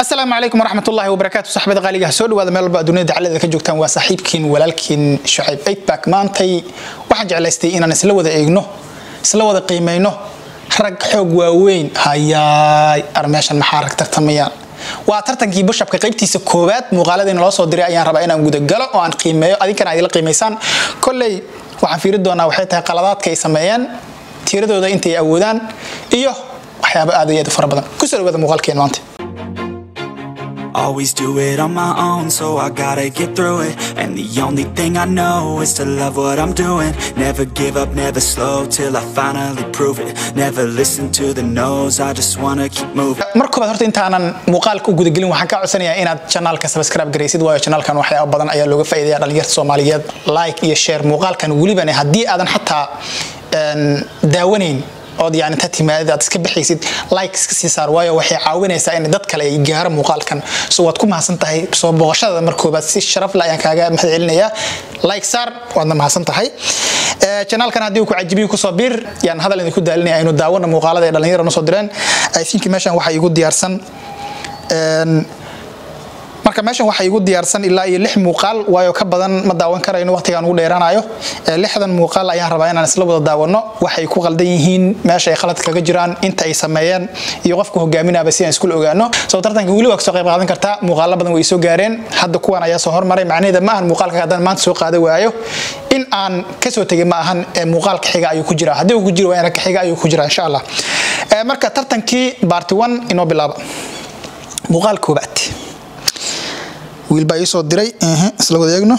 asalaamu calaykum waraxmat ullahi wabarakaatu saxbada qaaliga soo dhawaada meel walba adduunyada dacaladeeda ka joogtaan waa saaxiibkiin walaalkiin shucayb eigback maantay waxaan jeclaystay inaan isla wada eegno isla wada qiimayno rag xoog waaweyn hayaay ar meeshan maxaa rag tartamayaan waa tartankii bushapka qaybtiisa koowaad muuqaaladayna loo soo diray ayaan rabaa inaan gudagalo oo aan qiimeeyo adinkana aad ila qiimaysaan kolley waxaan fiiri doonaa waxay tahay qaladaadka ay sameeyeen tiiradooda intay awoodaan iyo waxyaabo aad iyo aad u fara badan kusoo dhawaada muuqaalkeen maanta Always do it on my own, so I gotta get through it. And the only thing I know is to love what I'm doing. Never give up, never slow till I finally prove it. Never listen to the no's, I just wanna keep moving. mar koobaad horta intaanan muuqaalka u gudagelin waxaan kaa codsanayaa inaad janaalka subscribe garaysid waayo janaalkan waxyaabo badan ayaa looga faa'iidaya dhalinyarta soomaaliyeed like iyo share muuqaalkan welibane haddii aadan xataa een, daawanayn ood yani inta timaadid aad iska bixaysid like iska sii saar waayo waxay caawinaysaa in dad kale ay gaaro muuqaalkan so waad ku mahadsan tahay soo booqashada mar koobaad si sharaf leh ayaan kaaga mahad celinayaa like saar waadna mahadsan tahay Eh, janaalkan haddii uu ku cajibiyo kusoo bir yaan hadal idinku daalinaya aynu daawano muuqaalada ay dhalinyara noo soo direen i think meeshan waxaa igu diyaarsan een, marka meeshan waxaa igu diyaarsan ilaa iyo lix muuqaal waayo ka badan ma daawan karayno waqtigaan ugu dheeraanayo Eh, lixdan muuqaal ayaan rabaa inaan isla wada daawano waxay ku qaldan yihiin meesha ay khalad kaga jiraan inta ay sameeyeen iyo qofka hogaaminaba si aan iskula ogaano soo tartanka weli waa kasoo qayb qaadan kartaa muuqaalo badan way soo gaareen hadda kuwan ayaa soo hormaray macnaheeda ma ahan muuqaalka haddaan maanta soo qaada waayo in aan kasoo tegay ma ahan ee muuqaalka xiga ayuu ku jira haddii uu ku jiro waa in ka xiga ayuu ku jira insha allah Eh, marka tartankii baarti one inoo bilaaba muuqaal koobaad wiil baa ii soo diray ehe, isla wada eegno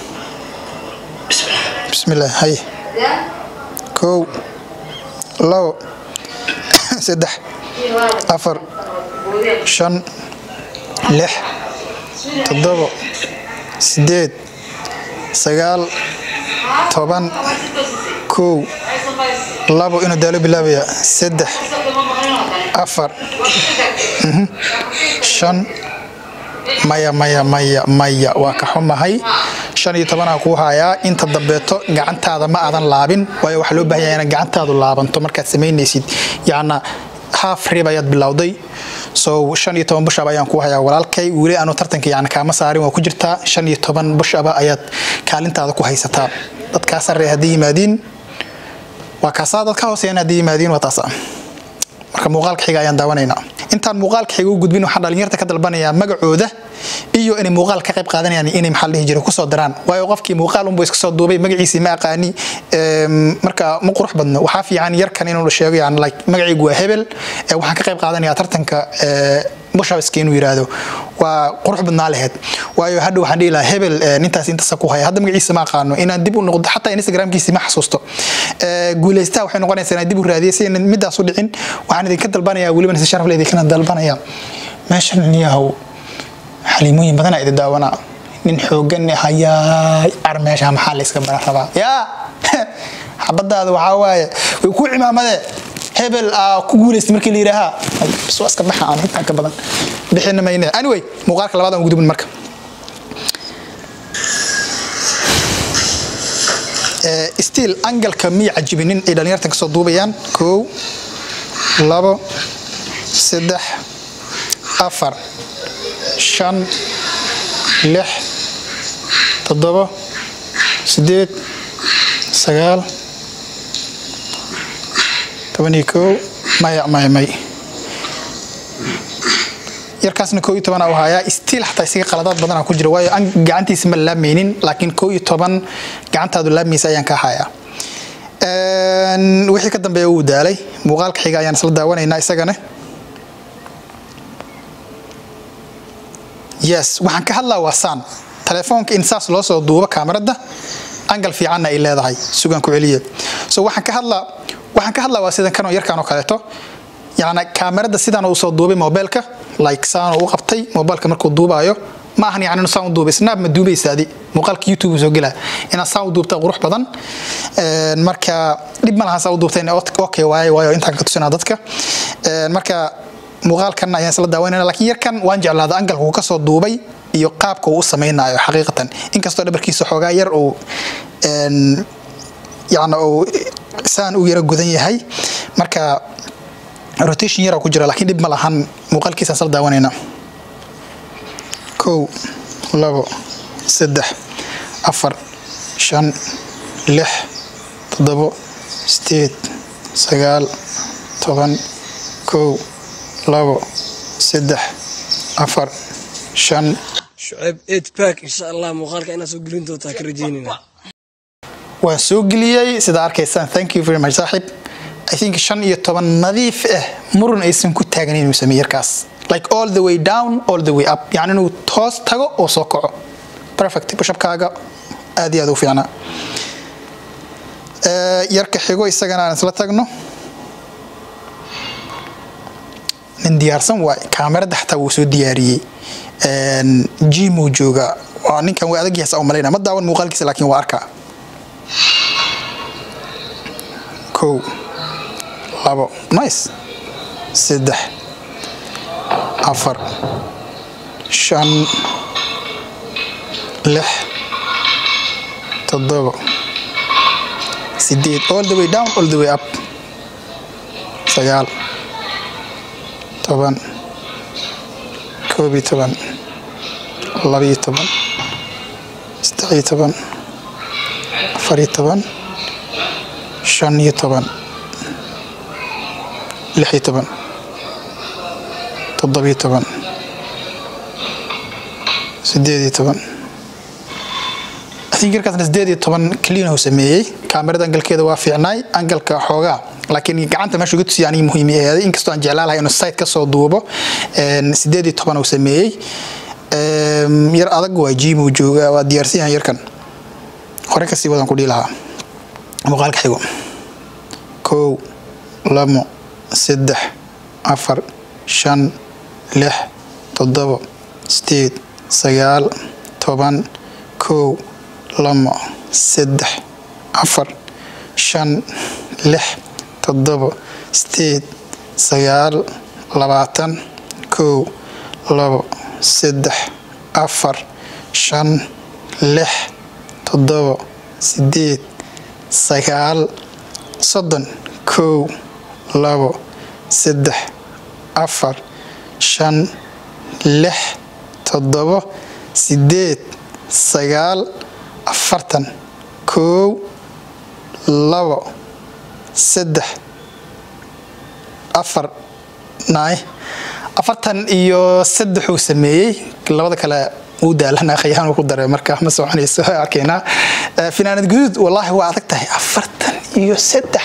bismillaah haye kow labo saddex afar shan lix toddobo sideed sagaal toban kow labo inuu daalo bilaabaya saddex afar mhm, shan maya maya maya maya waa ka xumahay shan iyo tobanaa kuu hayaa inta dambeeto gacantaada ma aadan laabin waayo waxaa loo baahan yahay inaad gacantaadu laabanto markaad samaynaysid yacna half rib ayaad bilowday so shan iyo toban bushaba ayaan kuu hayaa walaalkay weli aanu tartanka yani kaama saarin waa ku jirtaa shan iyo toban bushaba ayaad kaalintaada ku haysataa dadkaa sarre haddii yimaadiin waa kaasaa dadka hooseeyana haddii yimaadiin waa taasa marka muuqaalka xiga ayaan daawanaynaa intaan muuqaalka xiga u gudbin waxaan dhalinyarta ka dalbanayaa magacooda iyo inay muuqaal ka qayb qaadanayaan inay maxaa la dhihi jiray kusoo daraan waayo qofkii muuqaal unbuu iska soo duubay magaciisii ma aqaani em, marka ma qurux badno waxaa fiican yarkan inuu sheego yani like magacaygu waa hebel ee waxaan ka qayb qaadanayaa tartanka ee, bushabiska inuu yiraahdo waa qurux badnaa laheyd waayo hadha waxaan dhihi lahaa hebel ee, nintaas intaasa ku haya hadda magaciisa ma aqaano inaan dib u noqdo xataa instagramkiisi ma xasuusto Ee, guulaystaha waxay noqonaysaa inaan dib u raadiyo si aynan midaas u dhicin waxaan idinka dalbanayaa welibana si sharaf leh idinkana dalbanaya meeshan niyahow xaliimooyin badanaa idi daawanaa nin xoogan hayaay ar meesha maxaa la iska baran rabaa yaa xabadaada waxaa waaye way ku cimaamadee hebel aa ku guulaystay markii la yidhaahaa soo iska baxa aan intaan ka badan bixina mayne anyway muuqaalka labaad aan gudubin marka Eh, still angalka miya cajibinin ay dhalinyartan kasoo duubayaan kow labo saddex afar shan lix toddobo sideed sagaal toban iyo kow maya maya may yarkaasna koo iyo toban u hayaa stiil xataa isaga qaladaad badanaa ku jira waayo aan gacantiisa ma laamaynin laakiin koo iyo toban gacantaadu laamaysa ayaan ka hayaa Een, wixii ka dambeeya wuu daalay muuqaalka xiga ayaan isla daawanaynaa isagana yes waxaan ka hadlaa waa saan telefoonka in saas loo soo duubo kaamarada angal fiicanna ay leedahay sugan ku celiya so waxaan ka hadlaa waxaan ka hadlaa waa sidan kanoo yarkaan oo kaleeto yacni kaamarada sidaan uu soo duubay mobilka like saan uu qabtay mobilka markuu duubaayo ma ahan yani inuu saan u duubay snap ma duubaysa adi muuqaalka youtube uu soo gelaa inaad saan u duubta qurux badan Een, marka dhib ma lahan saan u duubtay okay waaye waayo intaan ka tusinaa dadka Een, marka muuqaalkan ayaan isla daawanayna laakiin yarkan waan jeclaada angalka uu kasoo duubay iyo qaabka uu u samaynayo xaqiiqatan inkastoo dhabarkiisa xoogaa yar uu een, yacni uu saan u yara gudan yahay marka rotation yara ku jira laakiin dhib ma lahan muuqaalkiisa isla daawanayna kow labo saddex afar shan lix toddobo sideed sagaal toban kow labo saddex afar shan shucayb eid back insha allah muuqaalka inaad soo gelin doontaa ka rajeynayna waan soo geliyey sida arkaysaan thank you very much saaxib i think shan iyo toban nadiif ah murun aysan ku taagnayn inuu sameeye yarkaas like all the way down all the way up yani inuu toos tago oo soo kaco perfect bushabkaaga aad iyo aad u fiicnaa Eh, yarka xigo isagana aan isla tagno nin diyaarsan waay kaamerada xataa wuu soo diyaariyey jimuu jooga waa ninkan waa adag yahay saa u malaynaa ma daawan muuqaalkiisa laakiin waa arkaa kow labo nice saddex afar shan lix toddobo sideed all the way down all the way up sagaal toban koob iyo toban labiyo toban saddex iyo toban afar iyo toban shan iyo toban lix iyo toban toddobiyo toban sideed iyo toban think yarkaasna sideed iyo toban clean uu sameeyey kaamirada angalkeeda waa fiicnaay angalka xoogaa laakiin gacanta meesha uga tusiya aniga muhiim aheeday inkastoo aan jeclaan lahay inuu site ka soo duubo sideed iyo toban uu sameeyey yar adag waa jim uu joogaa waa diyaarsan yahay yarkan hore kasii wadan ku dhihi lahaa muuqaalka xigo kow labo saddex afar shan lix toddobo sideed sagaal toban kow labo saddex afar shan lix toddobo sideed sagaal labaatan kow labo saddex afar shan lix toddobo sideed sagaal soddon kow labo saddex afar shan lix toddobo sideed sagaal afartan kow labo saddex afar naay afartan iyo saddexuu sameeyey labada kale uu daalana khayaan ku daray marka ma soconayso arkaynaa finaanad guduud wallaahi waa adag tahay afartan iyo saddex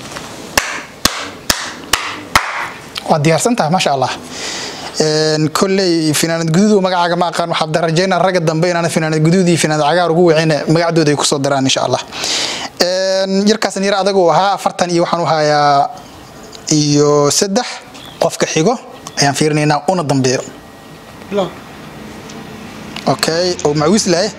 waa diyaarsan tahay maasha allah kolley finaanad guduud magacaaga ma aqaan waxaa rajaynaa ragga dambe inaan finaanad guduud iyo finaanad cagaar ugu wicin magacdooda ay kusoo daraan insha allah yarkaasan yar adag uu ahaa afartan iyo waxaan u hayaa iyo saddex qofka xigo ayaan fiirinaynaa una dambeeyo okay oo macwiis lahay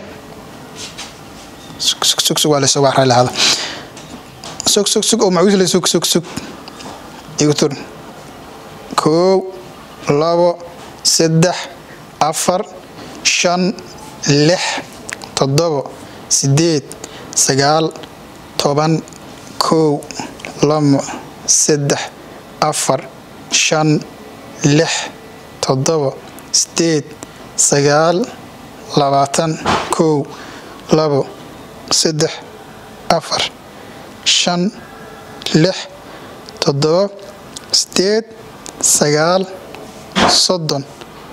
sug sug sug waa lasoo waxraa lahada sug sug sug oo macwiis lay sug sug sug igu tur kow labo saddex afar shan lix toddobo sideed sagaal toban kow labo saddex afar shan lix toddobo sideed sagaal labaatan kow labo saddex afar shan lix toddobo sideed sagaal soddon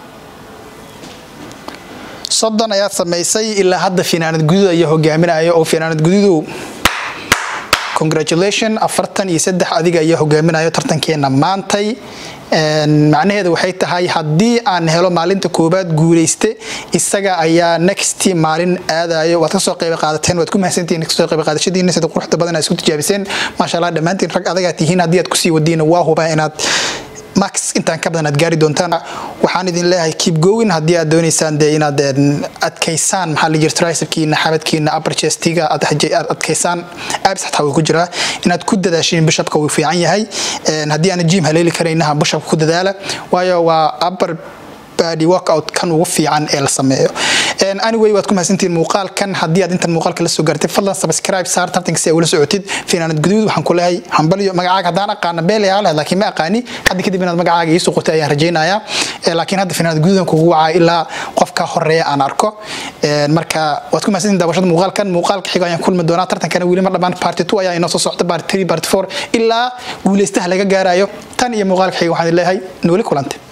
soddon ayaad samaysay ilaa hadda finaanad guduud ayaa hogaaminaya oo finaanad guduudow congratulation afartan iyo saddex adiga ayaa hogaaminayo tartankeena maantay macnaheeda waxay tahay haddii aan helo maalinta koobaad guuleyste isaga ayaa next maalin aadayo waad kasoo qayb qaadateen waad ku mahadsantihiin kasoo qayb qaadashadiina sida quruxda badan aad isku tijaabiseen maasha allah dhammaantiin rag adagaa tihiin haddii aad kusii wadiina waa hubaa inaad max intaan ka badan aad gaari doontaan waxaan idin leeyahay keep going haddii aad doonaysaan dee inaad adkaysaan maxaa la jira tricepkiina xabadkiina upper chestiga aad adkaysaan abs xataa wuu ku jiraa inaad ku dadaashiin bishopka wuu fiican yahay haddii aan jim haleeli karaynaha bishopka ku dadaala waayo waa upper body workout kan ugu fiican ee la sameeyo anyway waad ku mahadsantihiin muuqaalkan haddii aad intan muuqaalka la soo gaartay fadlan subscribe saar tartanka si ay ula socotid finaanad guduud waxaan ku leeyahay hambaliyo magacaaga haddaan aqaana beelayaa leh laakiin ma aqaani hadda kadib inaad magacaaga ii suqotay ayaan rajaynayaa laakiin hadda finaanad guduudan kugu wacaa ilaa qofka horeeya aan arko marka waad ku mahadsantihiin daawashada muuqaalkan muuqaalka xigo ayaan kulmi doonaa tartankana weli ma dhammaan party two ayaa inoo soo socda party three party four ilaa guuleystaha laga gaarayo tan iyo muuqaalka xigo waxaan leeyahay nooli kulante